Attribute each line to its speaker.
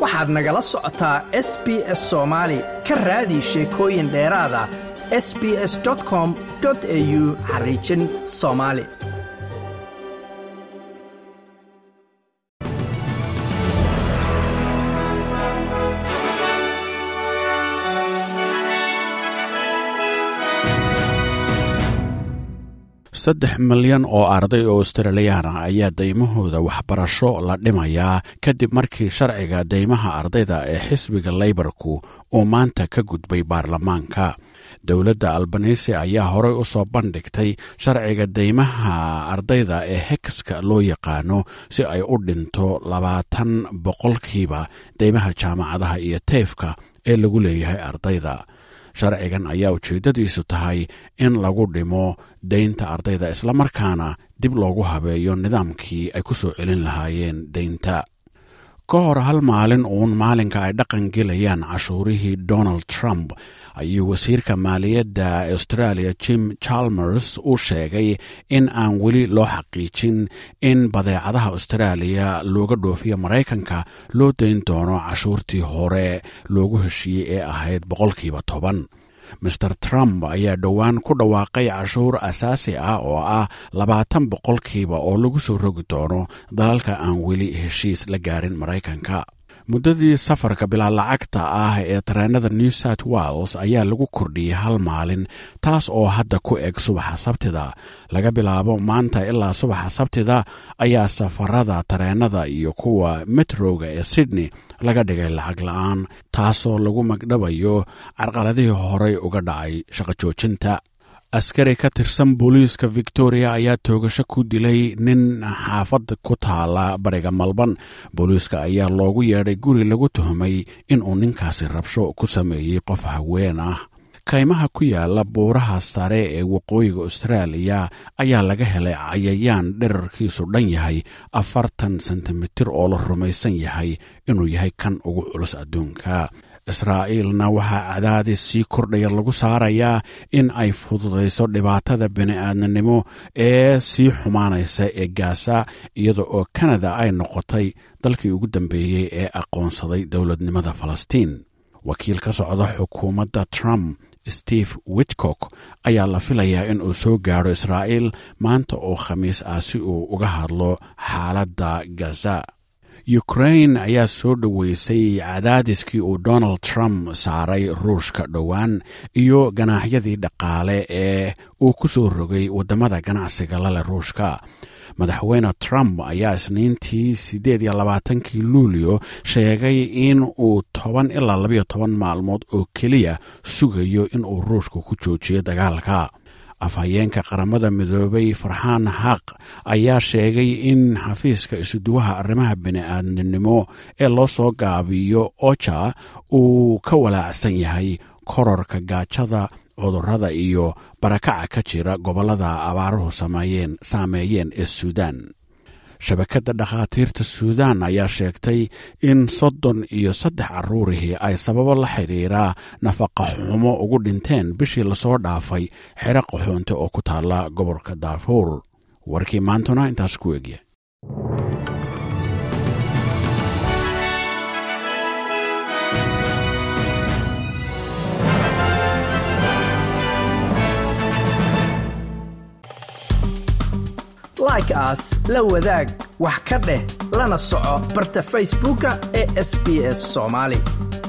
Speaker 1: waxaad nagala socotaa s b s soomaali ka raadi sheekooyin dheeraada s b s com au xariijin soomaali
Speaker 2: saddex milyan oo arday oo australiyaan ah ayaa daymahooda waxbarasho la dhimayaa kadib markii sharciga daymaha ardayda ee xisbiga leybarku uu maanta ka gudbay baarlamaanka dowladda albanisi ayaa horey u soo bandhigtay sharciga daymaha ardayda ee hekska loo yaqaano si ay u dhinto labaatan boqolkiiba daymaha jaamacadaha iyo teefka ee lagu leeyahay ardayda sharcigan ayaa ujeeddadiisu tahay in lagu dhimo daynta ardayda islamarkaana dib loogu habeeyo nidaamkii ay ku soo celin lahaayeen daynta ka hor hal maalin uun maalinka ay dhaqan gelayaan cashuurihii donald trump ayuu wasiirka maaliyadda australia jim chalmers u sheegay in aan weli loo xaqiijin in badeecadaha austraaliya looga dhoofiyo maraykanka loo dayn doono cashuurtii hore loogu heshiiyey ee ahayd boqolkiiba toban master trump ayaa dhowaan ku dhawaaqay cashuur asaasi ah oo ah labaatan boqolkiiba oo lagu soo rogi doono dalalka aan weli heshiis la gaarin maraykanka muddadii safarka bilaa lacagta ah ee tareenada new south wales ayaa lagu kordhiyey hal maalin taas oo hadda ku eg subaxa sabtida laga bilaabo maanta ilaa subaxa sabtida ayaa safarada tareenada iyo kuwa metroga ee sydney laga dhigay lacag la-aan taasoo lagu magdhabayo carqaladihii horey uga dhacay shaqo joojinta askari ka tirsan booliiska victoria ayaa toogasho ku dilay nin xaafad ku taala bariga malban booliiska ayaa loogu yeedhay guri lagu tuhmay inuu ninkaasi rabsho ku sameeyey qof haween ah kaymaha ku yaala buuraha sare ee waqooyiga austraaliya ayaa laga helay cayayaan dherarkiisu dhan yahay afartan sentimitir oo la rumaysan yahay inuu yahay kan ugu culus adduunka israa'iilna waxaa cadaadis sii kordhaya lagu saarayaa in ay fududayso dhibaatada bini-aadnanimo ee sii xumaanaysa ee gaasa iyada oo kanada ay noqotay dalkii ugu dambeeyey ee aqoonsaday dowladnimada falastiin wakiil ka socda xukuumadda trump steve witcock ayaa la filayaa in uu soo gaadho israa'iil maanta oo khamiis ah si uu uga hadlo xaaladda gaza ukrain ayaa soo dhoweysay cadaadiskii uu donald trump saaray ruushka dhowaan iyo ganaaxyadii dhaqaale ee uu ku soo rogay waddamada ganacsiga lale ruushka madaxweyne trump ayaa isniintii siddeed iyo labaatankii luulio sheegay in uu toban ilaa labayo toban maalmood oo keliya sugayo inuu ruushka ku joojiyo dagaalka afhayeenka qaramada midoobay farxaan xaq ayaa sheegay in xafiiska isuduwaha arrimaha bini-aadnimo ee loo soo gaabiyo oja uu ka walaacsan yahay kororka gaajada cudurrada iyo barakaca ka jira gobollada abaaruhu saameeyeen ee suudaan shabakadda dhakhaatiirta suudaan ayaa sheegtay in soddon iyo saddex carruurihii ay sababo la xidhiira nafaqa xumo ugu dhinteen bishii lasoo dhaafay xero qaxoonte oo ku taalla gobolka daarfuur warkii maantuna intaas ku egya
Speaker 1: like aas la wadaag wax ka dheh lana soco barta facebooka ee sb s somaali